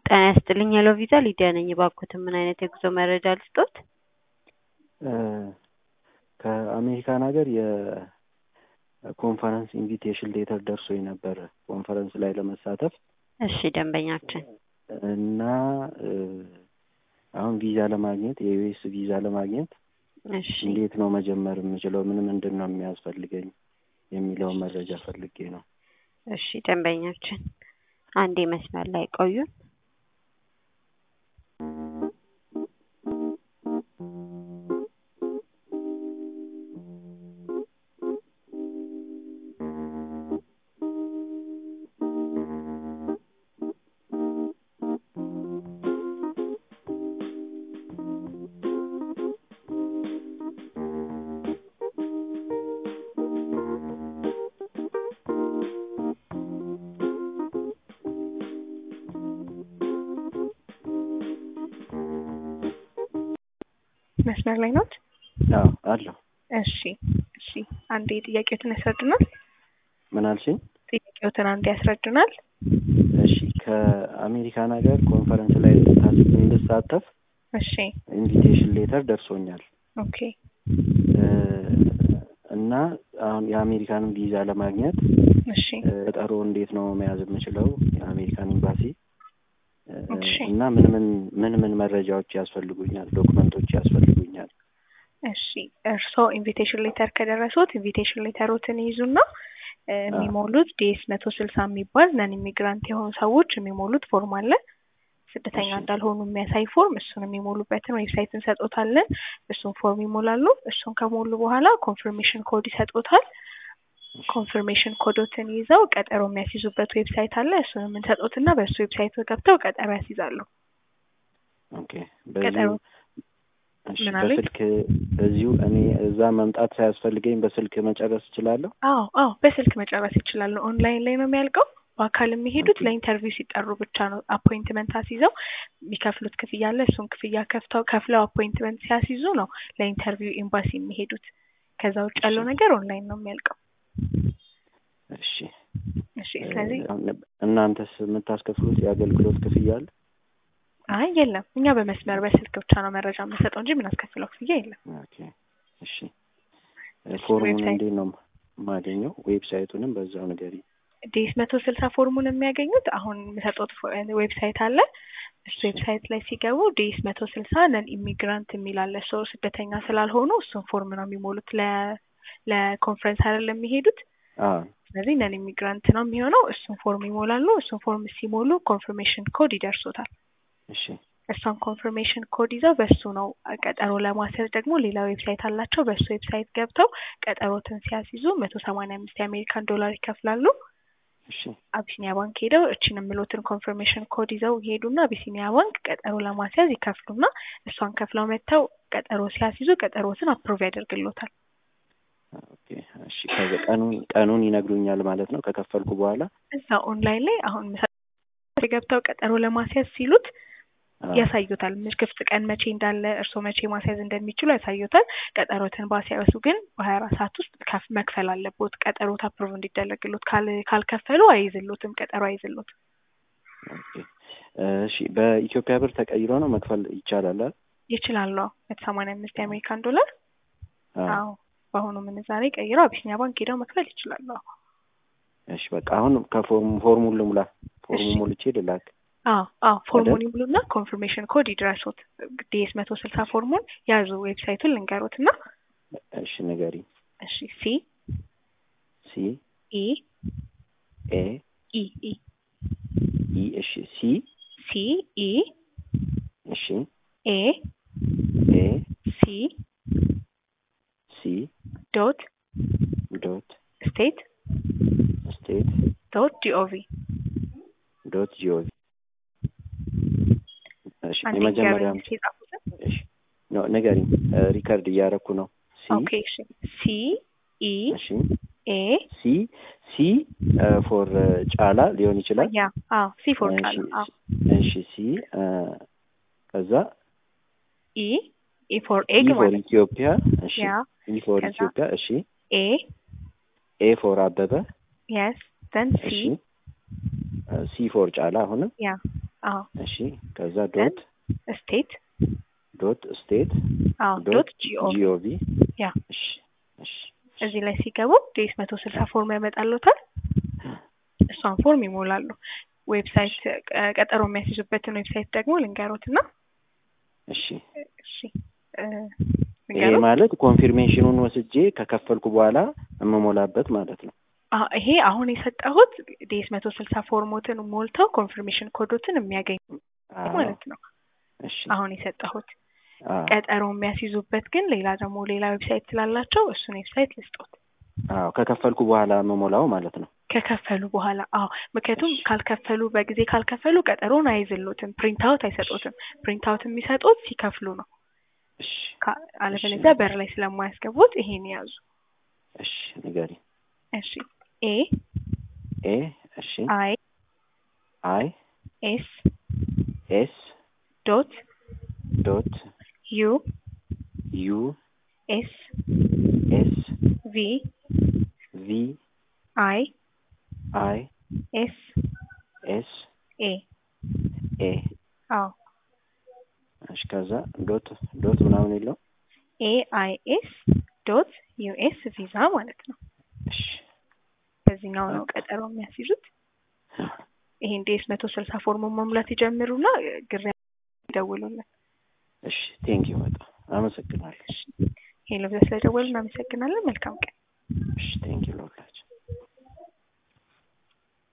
ጤና ይስጥልኝ ሄሎ ቪዛ ሊዲያ ነኝ። እባክዎትን ምን አይነት የጉዞ መረጃ ልስጥዎት? ከአሜሪካን ሀገር የኮንፈረንስ ኢንቪቴሽን ሌተር ደርሶኝ ነበር ኮንፈረንስ ላይ ለመሳተፍ እሺ ደንበኛችን እና አሁን ቪዛ ለማግኘት የዩኤስ ቪዛ ለማግኘት እሺ እንዴት ነው መጀመር የምችለው? ምን ምንድን ነው የሚያስፈልገኝ የሚለውን መረጃ ፈልጌ ነው። እሺ ደንበኛችን አንዴ መስመር ላይ ቆዩን። መስመር ላይ ኖት? አዎ አለሁ። እሺ እሺ፣ አንዴ ጥያቄዎትን ያስረዱናል። ምን አልሽኝ? ጥያቄዎትን አንዴ ያስረዱናል። እሺ ከአሜሪካን ሀገር ኮንፈረንስ ላይ እንድታ- እንድሳተፍ እሺ ኢንቪቴሽን ሌተር ደርሶኛል ኦኬ እ እና አሁን የአሜሪካንን ቪዛ ለማግኘት እሺ እ ቀጠሮ እንዴት ነው መያዝ የምችለው? የአሜሪካን ኤምባሲ እ እሺ። እና ምን ምን ምን ምን መረጃዎች ያስፈልጉኛል? ዶክመንቶች ያስፈልጉኛል? እሺ እርስዎ ኢንቪቴሽን ሌተር ከደረሱት ኢንቪቴሽን ሌተሮትን ይይዙና እ የሚሞሉት ዲኤስ መቶ ስልሳ የሚባል ነን ኢሚግራንት የሆኑ ሰዎች የሚሞሉት ፎርም አለ። ስደተኛ እሺ። እንዳልሆኑ የሚያሳይ ፎርም፣ እሱን የሚሞሉበትን ዌብሳይት እንሰጦታለን። እሱን ፎርም ይሞላሉ። እሱን ከሞሉ በኋላ ኮንፊርሜሽን ኮድ ይሰጦታል። ኮንፊርሜሽን ኮዶትን ይዘው ቀጠሮ የሚያስይዙበት ዌብሳይት አለ። እሱን የምንሰጦትና በእሱ ዌብሳይት ገብተው ቀጠሮ ያስይዛሉ። ኦኬ ቀጠሮ በዚሁ እሺ፣ ምን አሉኝ? በስልክ በዚሁ እኔ እዛ መምጣት ሳያስፈልገኝ በስልክ መጨረስ እችላለሁ? አዎ አዎ በስልክ መጨረስ ይችላሉ። ኦንላይን ላይ ነው የሚያልቀው። በአካል የሚሄዱት ለኢንተርቪው ሲጠሩ ብቻ ነው። አፖይንትመንት አስይዘው የሚከፍሉት ክፍያ አለ። እሱን ክፍያ ከፍተው ከፍለው አፖይንትመንት ሲያስይዙ ነው ለኢንተርቪው ኤምባሲ የሚሄዱት። ከዛ ውጭ ያለው እሺ። ነገር ኦንላይን ነው የሚያልቀው። እሺ። እሺ ስለዚህ እ አሁን እናንተስ የምታስከፍሉት የአገልግሎት ክፍያ አለ? አይ የለም፣ እኛ በመስመር በስልክ ብቻ ነው መረጃ የምንሰጠው እንጂ የምናስከፍለው ክፍያ የለም። ኦኬ። እሺ። እ ፎርሙን ዌብሳይት- እንዴት ነው የማገኘው? ዌብሳይቱንም በዛው ንገሪኝ። ዲኤስ መቶ ስልሳ ፎርሙን የሚያገኙት አሁን የምሰጡት ዌብሳይት አለ። እሱ ዌብሳይት ላይ ሲገቡ ዲኤስ መቶ ስልሳ ነን ኢሚግራንት የሚል አለ። ሰው ስደተኛ ስላልሆኑ እሱን ፎርም ነው የሚሞሉት። ለ ለኮንፈረንስ አይደለም የሚሄዱት። አዎ ስለዚህ ነን ኢሚግራንት ነው የሚሆነው። እሱን ፎርም ይሞላሉ። እሱን ፎርም ሲሞሉ ኮንፈርሜሽን ኮድ ይደርሶታል። እሺ። እሷን ኮንፈርሜሽን ኮድ ይዘው በሱ ነው ቀጠሮ ለማስያዝ ደግሞ ሌላ ዌብሳይት አላቸው። በሱ ዌብሳይት ገብተው ቀጠሮትን ሲያስይዙ መቶ ሰማንያ አምስት የአሜሪካን ዶላር ይከፍላሉ። እሺ። አቢሲኒያ ባንክ ሄደው እችን የምሎትን ኮንፈርሜሽን ኮድ ይዘው ይሄዱና አቢሲኒያ ባንክ ቀጠሮ ለማስያዝ ይከፍሉና እሷን ከፍለው መጥተው ቀጠሮ ሲያስይዙ ቀጠሮትን አፕሮቭ ያደርግሎታል። ኦኬ። እሺ። ከዛ ቀኑን ቀኑን ይነግሩኛል ማለት ነው ከከፈልኩ በኋላ? እዛ ኦንላይን ላይ አሁን ምሳ- ገብተው ቀጠሮ ለማስያዝ ሲሉት አዎ። ያሳዩታል። ምን ክፍት ቀን መቼ እንዳለ እርስዎ መቼ ማስያዝ እንደሚችሉ ያሳዩታል። ቀጠሮትን ባስያዙ ግን በሀያ አራት ሰዓት ውስጥ ከፍ- መክፈል አለቦት። ቀጠሮት አፕሮቭ እንዲደረግሎት ካል ካልከፈሉ አይይዝሎትም፣ ቀጠሮ አይይዝሎትም። ኦኬ። እሺ። በኢትዮጵያ ብር ተቀይሮ ነው መክፈል ይቻላል አይደል? ይችላሉ። መቶ ሰማንያ አምስት የአሜሪካን ዶላር አዎ። አዎ በአሁኑ ምንዛሬ ቀይረው አቢሲኒያ ባንክ ሄደው መክፈል ይችላሉ። አዎ እሺ። በቃ አሁን ከፎርሙ ፎርሙን ልሙላ። ፎርሙ እሺ። ሞልቼ ልላክ። አዎ አዎ ፎርሙን አይደል? ይሙሉና ኮንፊርሜሽን ኮድ ይድረሱት። ዲኤስ መቶ ስልሳ ፎርሙን ያዙ። ዌብሳይቱን ልንገሩት እና እሺ። ንገሪኝ። እሺ ሲ ሲ ኢ ኤ ኢ ኢ ኢ እሺ። ሲ ሲ ኢ እሺ። ኤ ኤ ሲ ሲ ዶት ዶት ስቴት ስቴት ዶት ጂኦቪ ዶት ጂኦቪ እሺ። አንድ የመጀመሪያም ንገሩኝ የጻፉትን። እሺ። ኖ ንገሪኝ። እ ሪከርድ እያደረኩ ነው። ሲ ኦኬ እሺ ሲ ኢ እሺ። ኤ ሲ ሲ ፎር ጫላ ሊሆን ይችላል። ያ አዎ ሲ ፎር እሺ፣ ቃል አዎ እሺ ሲ እ ከዛ ኢ ኢ ፎር ኤግ ኢ ፎር ማለት ኢትዮጵያ እሺ ያ ኢ ፎር ከዛ ኢትዮጵያ እሺ ኤ ኤ ፎር አበበ የስ ዘን ሲ እሺ ሲ ፎር ጫላ አሁንም ያ አዎ እሺ ከዛ ዶት ስቴት ዶት ስቴት አዎ ዶት ጂኦ ጂኦቪ ያ እሺ እሺ እዚህ ላይ ሲገቡ ዴስ መቶ ስልሳ ፎርም ያመጣሉታል። እሷን ፎርም ይሞላሉ። ዌብሳይት ቀ- ቀጠሮ የሚያስይዙበትን ዌብሳይት ደግሞ ልንገሮት እና እሺ እሺ እ፣ ይሄ ልንገሮት ማለት ኮንፊርሜሽኑን ወስጄ ከከፈልኩ በኋላ የምሞላበት ማለት ነው። አ ይሄ አሁን የሰጠሁት ዴስ መቶ ስልሳ ፎርሞትን ሞልተው ኮንፊርሜሽን ኮዶትን የሚያገኙ አዎ፣ ማለት ነው። እሺ አሁን የሰጠሁት አዎ፣ ቀጠሮ የሚያስይዙበት ግን ሌላ ደግሞ ሌላ ዌብሳይት ስላላቸው እሱን ዌብሳይት ልስጦት አዎ ከከፈልኩ በኋላ የምሞላው ማለት ነው። ከከፈሉ በኋላ አዎ ምክንያቱም እሺ። ካልከፈሉ በጊዜ ካልከፈሉ ቀጠሮን አይዝሉትም ፕሪንት አውት አይሰጡትም ፕሪንት አውት የሚሰጡት ሲከፍሉ ነው እሺ ካ- አለበለዚያ በር ላይ ስለማያስገቡት ይሄን ያዙ እሺ ንገሪ። እሺ ኤ ኤ እሺ አይ አይ ኤስ ኤስ ዶት ዶት ዩ ዩ ኤስ ኤስ ቪ ቪ አይ አይ ኤስ ኤስ ኤ ኤ አዎ እሺ ከዛ ዶት ዶት ምናምን የለው ኤ አይ ኤስ ዶት ዩ ኤስ ቪዛ ማለት ነው እሺ በዚህኛው ነው ቀጠሮ የሚያስይዙት ይሄን ዴስ መቶ ስልሳ ፎርሙን መሙላት ይጀምሩና ግራ ይደውሉልን እሺ ቴንኪው በጣም አመሰግናለሁ። ሄሎ ብዛ ስለደወሉ እናመሰግናለን መልካም ቀን እሺ ቴንኪው ለሁላችሁ።